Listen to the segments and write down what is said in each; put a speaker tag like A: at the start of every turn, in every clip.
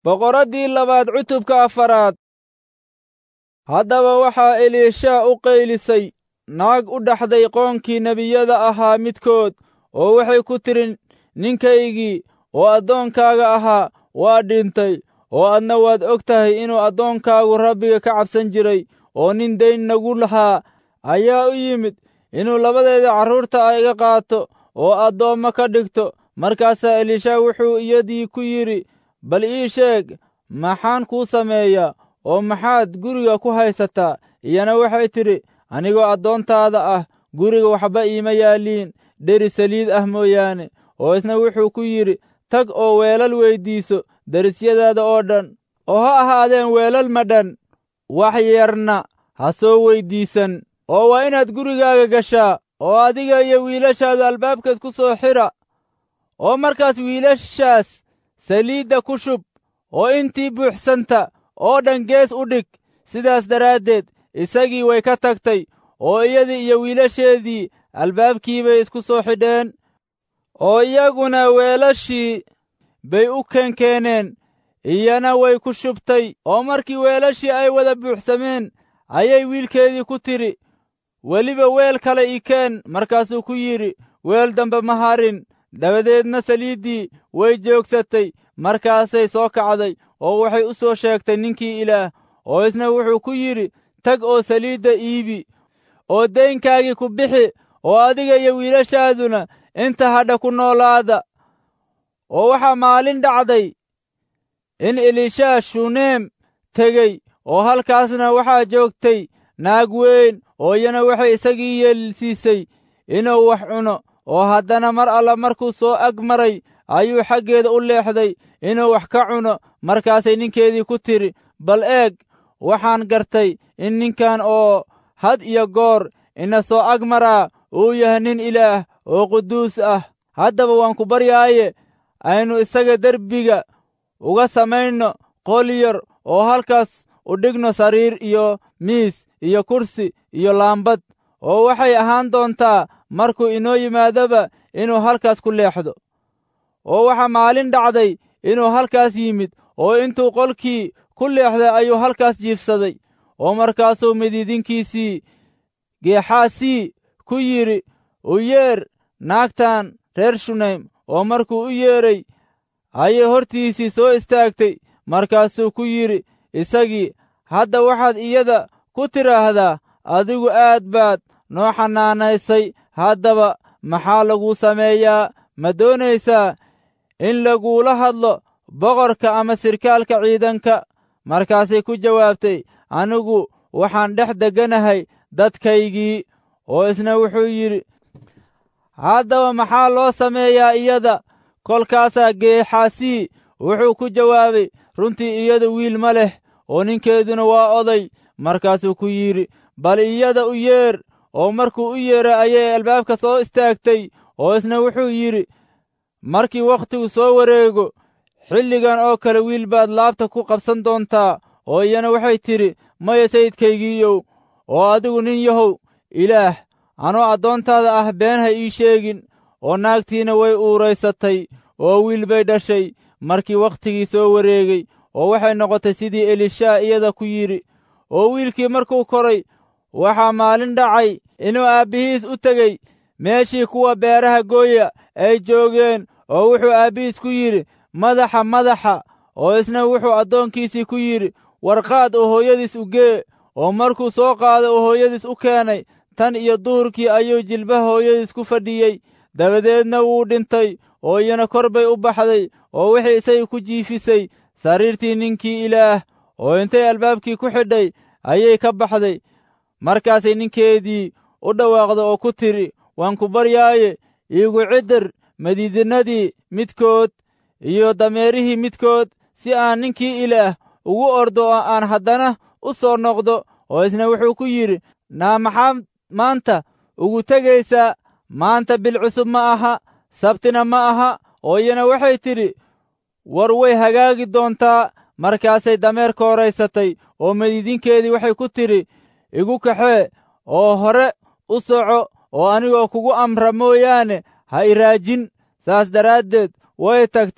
A: boqoraddii labaad cutubka afaraad haddaba waxaa eliishaa u qaylisay naag u dhaxday qoonkii nebiyada ahaa midkood oo waxay ku tidhi ninkaygii oo addoonkaaga ahaa waa dhintay oo adna waad og tahay inuu addoonkaagu rabbiga ka cabsan jiray oo nin dayn nagu lahaa ayaa u yimid inuu labadeeda carruurta ah iga qaato oo addoommo ka dhigto markaasaa eliishaa wuxuu iyadii ku yidhi bal ii sheeg maxaan kuu sameeyaa oo maxaad guriga ku haysataa iyana waxay tidhi anigoo addoontaada ah guriga waxba iima yaalliin dheri saliid ah mooyaane oo isna wuxuu ku yidhi tag oo weelal weyddiiso derisyadaada oo dhan oo ha ahaadeen weelal madhan wax yarna ha soo weyddiisan oo waa inaad gurigaaga gashaa oo adiga iyo wiilashaadu albaabkaas ku soo xidha oo markaas wiilashaas saliidda ku shub oo intii buuxsanta oo dhan gees u dhig sidaas daraaddeed isagii way ka tagtay oo iyadii iyo wiilasheedii albaabkii bay isku soo xidheen oo iyaguna weelashii bay u keenkeeneen iyana way ku shubtay oo markii weelashii ay wada buuxsameen ayay wiilkeedii ku tidhi weliba weel kale ii keen markaasuu ku yidhi weel dambe ma harin dabadeedna saliiddii way joogsatay markaasay soo kacday oo waxay u soo sheegtay ninkii ilaah oo isna wuxuu ku yidhi tag oo saliidda iibi oo daynkaagii ku bixi oo adiga iyo wiilashaaduna inta hadha ku noolaada oo waxaa maalin dhacday in elishaa shuneem tegey oo halkaasna waxaa joogtay naag weyn oo iyana waxay isagii yeelsiisay inuu wax cuno oo haddana mar alla markuu soo ag maray ayuu xaggeeda u leexday inuu wax ka cuno markaasay ninkeedii ku tidhi bal eeg waxaan gartay in ninkan oo had iyo goor ina soo ag maraa uu yahay nin ilaah oo quduus ah haddaba waan ku baryaaye aynu isaga derbiga uga samayno qol yar oo halkaas u dhigno sariir iyo miis iyo kursi iyo laambad oo waxay ahaan doontaa markuu inoo yimaadoba inuu halkaas ku leexdo oo waxaa maalin dhacday inuu halkaas yimid oo intuu qolkii ku leexday ayuu halkaas jiifsaday oo markaasuu midiidinkiisii geexaasii ku yidhi u yeer naagtan reer shunaym oo markuu u yeeray ayay hortiisii soo istaagtay markaasuu ku yidhi isagii hadda waxaad iyada ku tidhaahdaa adigu aad baad noo xanaanaysay haddaba maxaa laguu sameeyaa ma doonaysaa in laguula hadlo boqorka ama sirkaalka ciidanka markaasay ku jawaabtay anigu waxaan dhex degganahay dadkaygii oo isna wuxuu yidhi haddaba maxaa loo sameeyaa iyada kolkaasaa geexaasii wuxuu ku jawaabay runtii iyada wiil ma leh oo ninkeeduna waa oday markaasuu ku yidhi bal iyada u yeer oo markuu u yeeray ayay albaabka soo istaagtay oo isna wuxuu yidhi markii wakhtigu soo wareego xilligan oo kale wiil baad laabta ku qabsan doontaa oo iyana waxay tidhi maya sayidkaygiiyow oo adigu nin yahow ilaah anoo addoontaada ah been ha ii sheegin oo naagtiina way uuraysatay oo wiil bay dhashay markii wakhtigii soo wareegay oo waxay noqotay sidii elishaa iyada ku yidhi oo wiilkii markuu koray waxaa maalin dhacay inuu aabbihiis u tegey meeshii kuwa beeraha gooya ay joogeen oo wuxuu aabbihiis ku yidhi madaxa madaxa oo isna wuxuu addoonkiisii ku yidhi warqaad oo hooyadiis u gee oo markuu soo qaado oo hooyadiis u keenay tan iyo duhurkii ayuu jilbaha hooyadiis ku fadhiyey dabadeedna wuu dhintay oo iyana kor bay u baxday oo wixii isagii ku jiifisay sariirtii ninkii ilaah oo intay albaabkii ku xidhay ayay ka baxday markaasay ninkeedii u dhawaaqda oo ku tidhi waan ku baryaaye iigu ciddir madiidinadii midkood iyo dameerihii midkood si aan ninkii ilaah ugu ordo oo aan haddana u soo noqdo oo isna wuxuu ku yidhi naa maxaad maanta ugu tegaysaa maanta bil cusub ma aha sabtina ma aha oo iyana waxay tidhi war way hagaagi doontaa markaasay dameer kooraysatay oo madiidinkeedii waxay ku tidhi igu kaxee oo hore u soco oo anigoo kugu amra mooyaane ha iraajin saas daraaddeed way tagtay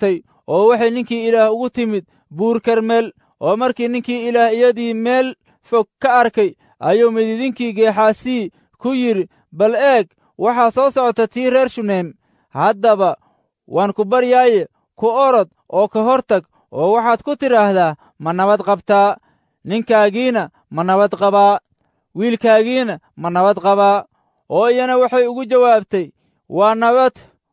A: oo waxay ninkii ilaah ugu timid buur karmeel oo markii ninkii ilaah iyadii meel fog ka arkay ayuu mididinkii geexaasii ku yidhi bal eeg waxaa soo socota tii reer shuneem haddaba waan ku baryaaye ku orod oo ka hor tag oo waxaad ku tidhaahdaa ma nabad qabtaa ninkaagiina ma nabad qabaa wiilkaagiina ma nabad qabaa oo iyana waxay ugu jawaabtay waa nabad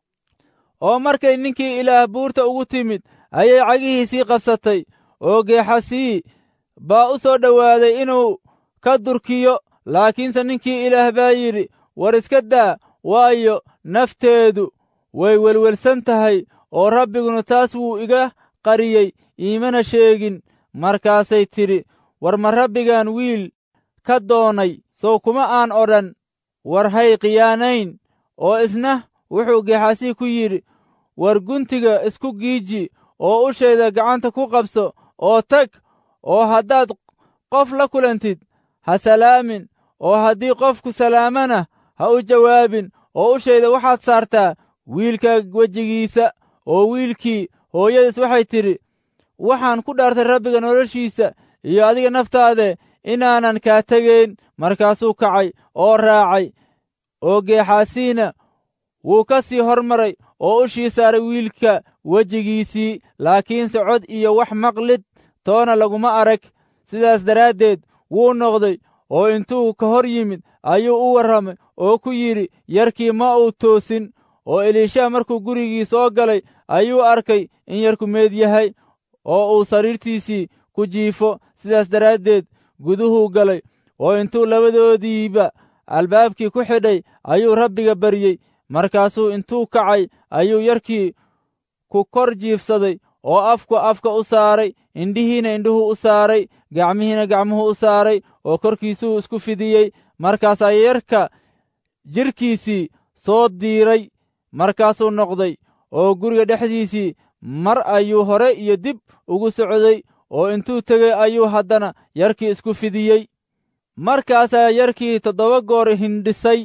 A: oo markay ninkii ilaah buurta ugu timid ayay cagihiisii qabsatay oo geexasii baa u soo dhowaaday inuu ka durkiyo laakiinse ninkii ilaah baa yidhi war iska daa waayo nafteedu way welwelsan tahay oo rabbiguna taas wuu iga qariyey iimana sheegin markaasay tidhi war ma rabbigaan wiil ka doonay sow kuma aan odhan war hay khiyaanayn oo isna wuxuu geexasii ku yidhi war guntiga isku giiji oo ushayda gacanta ku qabso oo tag oo haddaad qof la kulantid ha salaamin oo haddii qofku salaamana ha u jawaabin oo ushayda waxaad saartaa wiilka wejigiisa oo wiilkii hooyadiis waxay tidhi waxaan ku dhaartay rabbiga noloshiisa iyo adiga naftaade inaanan kaa tegayn markaasuu kacay oo raacay oo geexaasiina wuu ka sii hormaray oo ushii saaray wiilka wejigiisii laakiinse cod iyo wax maqlid toona laguma arag sidaas daraaddeed wuu noqday oo intuu ka hor yimid ayuu u warramay oo ku yidhi yarkii ma uu toosin oo eliisha markuu gurigii soo galay ayuu arkay in yarku meed yahay oo uu sariirtiisii ku jiifo sidaas daraaddeed guduhuu galay oo intuu labadoodiiba albaabkii ku xidhay ayuu rabbiga baryey markaasuu intuu kacay ayuu yarkii ku kor jiifsaday oo afku afka u saaray indhihiina indhuhu u saaray gacmihiina gacmuhu u saaray oo korkiisuu isku fidiyey markaasaa yarka jidhkiisii soo diiray markaasuu noqday oo guriga dhexdiisii mar ayuu hore iyo dib ugu socday oo intuu tegey ayuu haddana yarkii isku fidiyey markaasaa yarkii toddoba goor hindhisay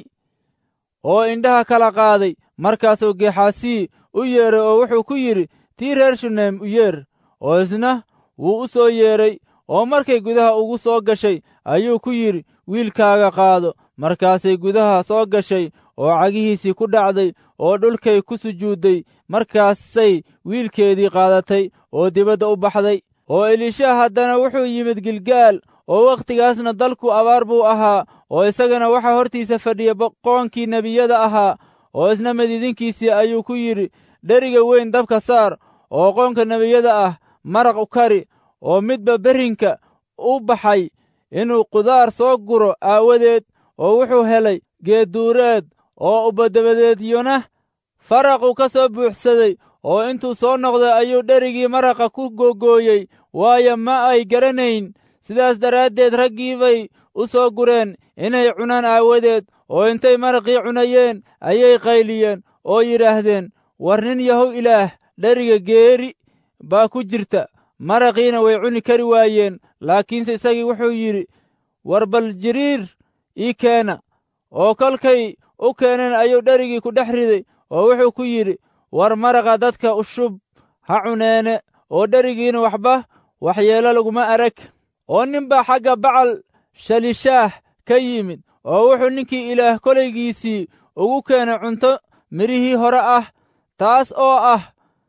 A: oo indhaha kala qaaday markaasuu geexaasii u yeeray oo wuxuu ku yidhi tii reer shuneem u yeer oo isna wuu u soo yeedhay oo markay gudaha ugu soo gashay ayuu ku yidhi wiilkaaga qaado markaasay gudaha soo gashay oo cagihiisii ku dhacday oo dhulkay ku sujuudday markaasay wiilkeedii qaadatay oo dibadda u baxday oo eliisha haddana wuxuu yimid gilgaal oo wakhtigaasna dalku abaar buu ahaa oo isagana waxaa hortiisa fadhiya boqoonkii nebiyada ahaa oo isna madiidinkiisii ayuu ku yidhi dheriga weyn dabka saar oo qoonka nebiyada ah maraq u kari oo midba berrinka u baxay inuu qudaar soo guro aawadeed oo wuxuu helay geedduureed oo ubadabadeedyona faraquu ka soo buuxsaday oo intuu soo noqday ayuu dherigii maraqa ku googooyey waayo ma ay garanayn sidaas daraaddeed raggii bay u soo gureen inay cunaan aawadeed oo intay maraqii cunayeen ayay qayliyeen oo yidhaahdeen war nin yahow ilaah dheriga geeri baa ku jirta maraqiina way cuni kari waayeen laakiinse isagii wuxuu yidhi war bal jiriir ii keena oo kolkay u keeneen ayuu dherigii ku dhex riday oo wuxuu ku yidhi war maraqa dadka ushub ha cuneene oo dherigiina waxba waxyeelo laguma arag oo nin baa xagga bacal shalishaah ka yimid oo wuxuu ninkii ilaah kolaygiisii ugu keenay cunto midhihii hore ah taas oo ah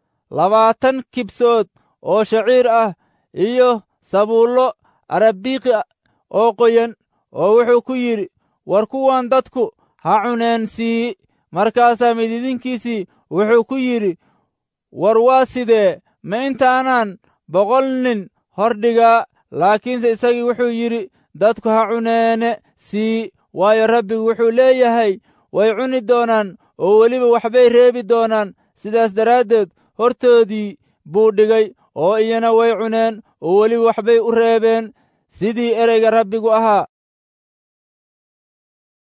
A: labaatan kibsood oo shaciir ah iyo sabuullo arabiiqi oo qoyan oo wuxuu ku yidhi war kuwan dadku ha cuneen sii markaasaa mididinkiisii wuxuu ku yidhi war waa sidee ma intaanaan boqol nin hordhigaa laakiinse isagii wuxuu yidhi dadku ha cuneene sii waayo rabbigu wuxuu leeyahay way cuni doonaan oo weliba waxbay reebi doonaan sidaas daraaddeed hortoodii buu dhigay oo iyana way cuneen oo weliba waxbay u reebeen sidii ereyga rabbigu ahaa